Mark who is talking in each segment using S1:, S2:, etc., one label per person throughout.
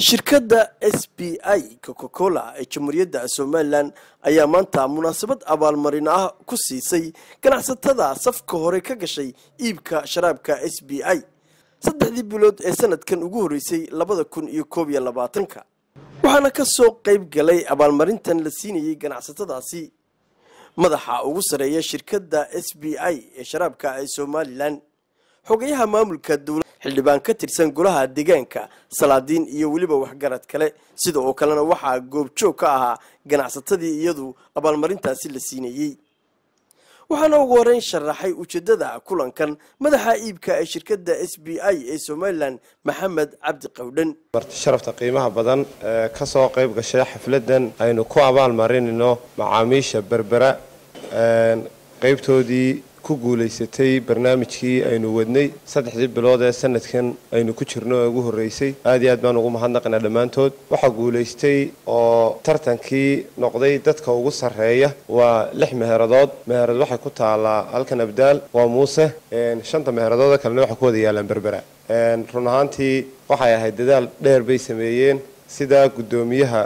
S1: shirkadda s b i coca cola ee jamhuuriyadda somalilan ayaa maanta munaasabad abaalmarin ah ku siisay ganacsatada safka hore ka gashay iibka sharaabka s b i saddexdii bilood ee sanadkan ugu horreysay labada kun iyo koob iyo labaatanka waxaana ka soo qayb galay abaalmarintan la siinayay ganacsatadaasi madaxa ugu sarreeya shirkadda s b i ee sharaabka ee somalilan xogayaha maamulka dowlad xildhibaan ka tirsan golaha deegaanka salaadiin iyo weliba waxgarad kale sida oo kalena waxaa goobjoog ka ahaa ganacsatadii iyadu abaalmarintaasi la siinayey waxaana ugu horeyn sharaxay ujeedada kulankan madaxa iibka ee shirkadda s b i ee somalilan maxamed cabdi qawdhan
S2: marti sharafta qiimaha badan ee ka soo qayb gashay xafladan aynu ku abaal marinayno macaamiisha berbera qaybtoodii ku guulaysatay barnaamijkii aynu wadnay saddexdii bilood ee sanadkan aynu ku jirno ee ugu horreysay aad iyo aad baan ugu mahadnaqaynaa dhammaantood waxaa guulaystay oo tartankii noqday dadka ugu sarreeya waa lix meheradood meherad waxay ku taalaa halkan abdaal waa muuse shanta meheradood kalena waxay ku wada yaalaan berbera run ahaantii waxay ahayd dadaal dheer bay sameeyeen sida guddoomiyaha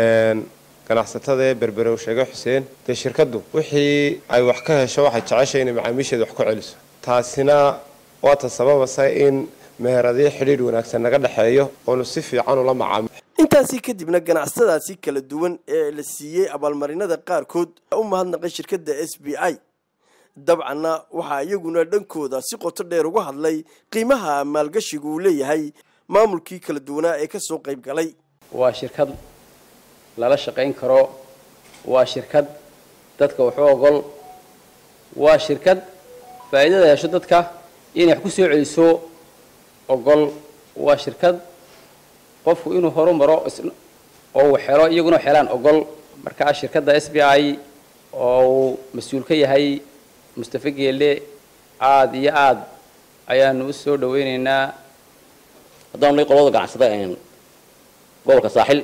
S2: ganacsatada ee berbere uu sheegay xuseen dee shirkaddu wixii ay wax ka hesho waxay jeceshay inay macaamiisheeda wax ku celiso taasina waata sababasa in meheradyo xidhiidh wanaagsan naga dhexeeyo oonu si fiican ula macaamil
S1: intaasi kadibna ganacsatadaasi kala duwan ee la siiyey abaalmarinada qaarkood u mahadnaqay shirkadda s b i dabcanna waxaa iyaguna dhankooda si qoto dheer uga hadlay qiimaha maalgashigu uu leeyahay maamulkii kala duwanaa ee kasoo qayb galay
S3: waa shirkad lala shaqayn karo waa shirkad dadka waxu ogol waa shirkad faa'iidada hesho dadka inay wax ku soo celiso ogol waa shirkad qofku inuu horu maro oo uu xelo iyaguna xelaan ogol markaa shirkadda s b i oo uu mas-uul ka yahay mustafe geelle aada iyo aada ayaanu u soo dhaweyneynaa
S4: haddaan nay qolada ganacsada gobolka saaxil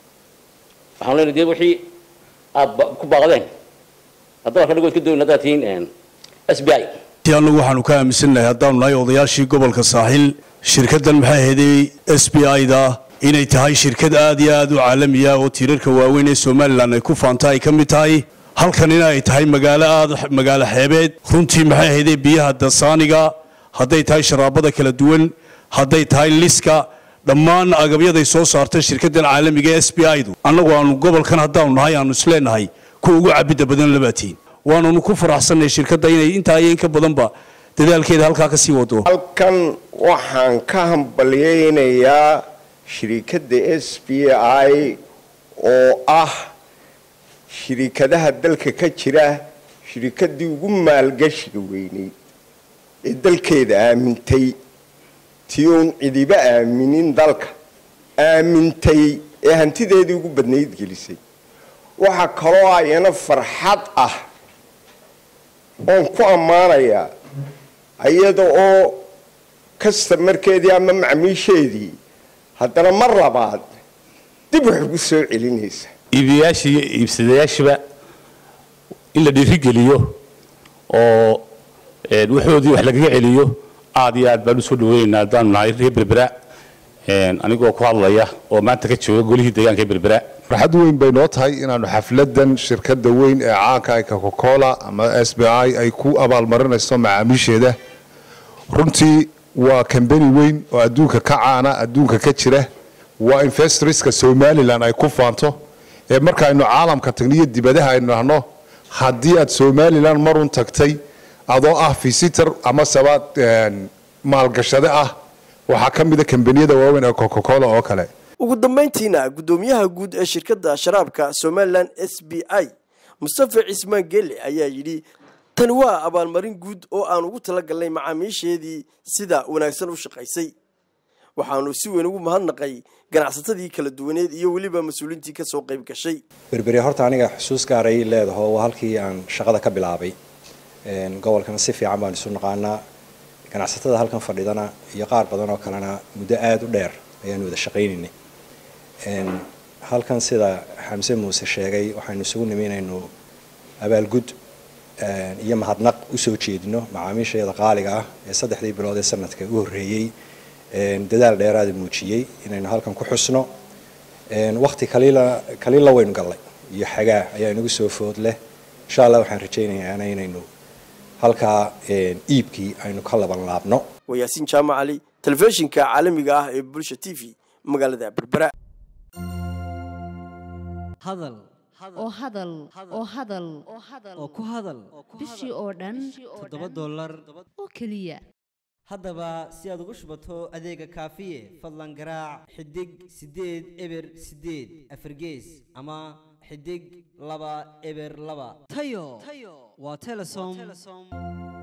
S4: waxaan leenahay dee wixii aada ku baaqdeen haddaba kadhig waad ka doonay haddaad tihiin s b i
S5: annagu waxaanu ka aaminsannahay haddaanu nahay odayaashii gobolka saaxil shirkaddan maxay ahaydey s b i da inay tahay shirkad aad iyo aad u caalamiya oo tiirarka waaweyn ee somalilan ay ku faanta ay ka mid tahay halkanina ay tahay magaalo aad magaalo xeebeed runtii maxay ahaydey biyaha dasaaniga hadday tahay sharaabada kala duwan hadday tahay liska dhammaan agabyaday soo saartay shirkaddan caalamiga ee s b i du annagu aanu gobolkan haddaanu nahay aanu isleenahay kuwa ugu cabidda badan labaatiin waanunu ku faraxsannahay shirkadda inay intaa iyo in ka badanba dadaalkeeda halkaa ka sii wado
S6: halkan waxaan ka hambalyaynayaa shirikadda s b i oo ah shirikadaha dalka ka jira shirikaddii ugu maalgashiga weyneyd ee dalkeeda aamintay tii uun cidiba aaminin dalka aamintay ee hantideedii ugu badnayd gelisay waxaa kaloo ayana farxad ah oon ku ammaanayaa iyada oo kastamarkeedii ama macmiisheedii haddana mar labaad dib wax ugu soo celinaysa
S7: iibiyayaashii iyo iibsadayaashiba in la dhiirigeliyo oo waxoodii wax lagaga celiyo aad iyo aad baan usoo dhaweynaynaa haddaanu nahay reer berbera anigoo ku hadlaya oo maanta ka jooga golihii deegaanka ee berbera
S8: farxad weyn bay noo tahay inaanu xafladan shirkadda weyn ee caanka ay coca-cola ama s b i ay ku abaalmarinayso macaamiisheeda runtii waa kambani weyn oo adduunka ka caana adduunka ka jira waa investorska somalilan ay ku faanto ee markaaynu caalamka tagno iyo dibadaha aynu nahno haddii aad somalilan marun tagtay adoo ah visitor ama sabaad maalgashade ah waxaa ka mida kambaniyada waaweyn ee coca-cola oo kale
S1: ugu dambayntiina guddoomiyaha guud ee shirkadda sharaabka somalilan s b i mustafe cismaan gelle ayaa yidhi tani waa abaalmarin guud oo aan ugu talagalnay macaamiisheedii sida wanaagsan u shaqaysay waxaanu si weyn ugu mahadnaqay ganacsatadii kala duwaneed iyo weliba mas-uuliintii kasoo qayb gashay
S9: berberi horta aniga xusuus gaaray leedaho waa halkii aan shaqada ka bilaabay gobolkana si fiican baan isu naqaanaa ganacsatada halkan fadhidana iyo qaar badan oo kalena muddo aada u dheer ayaanu wada shaqaynaynay halkan sida xamse muuse sheegay waxaynu isugu nimi inaynu abaalgud iyo mahadnaq usoo jeedino macaamiishayada qaaliga ah ee saddexdii bilood ee sanadka u horreeyey dadaal dheeraada muujiyey inaynu halkan ku xusno wakti kaliila kaliila waynu gallay iyo xagaa ayaa inagu soo food leh insha allah waxaan rajaynayaana inaynu halkaa iibkii aynu ka laban laabno
S1: waa yaasiin jaamac cali telefishinka caalamiga ah ee bulsha t v magaalada berbera
S10: hadal
S11: oo hadal oo hadal
S10: oo ku hadal
S11: bishii oo dhan
S10: toddoba dollar
S11: oo keliya
S10: haddaba si aad ugu shubato adeega kaafiye fadlan garaac xidig siddeed eber siddeed afargees ama xidig laba eber laba tayo waa telesom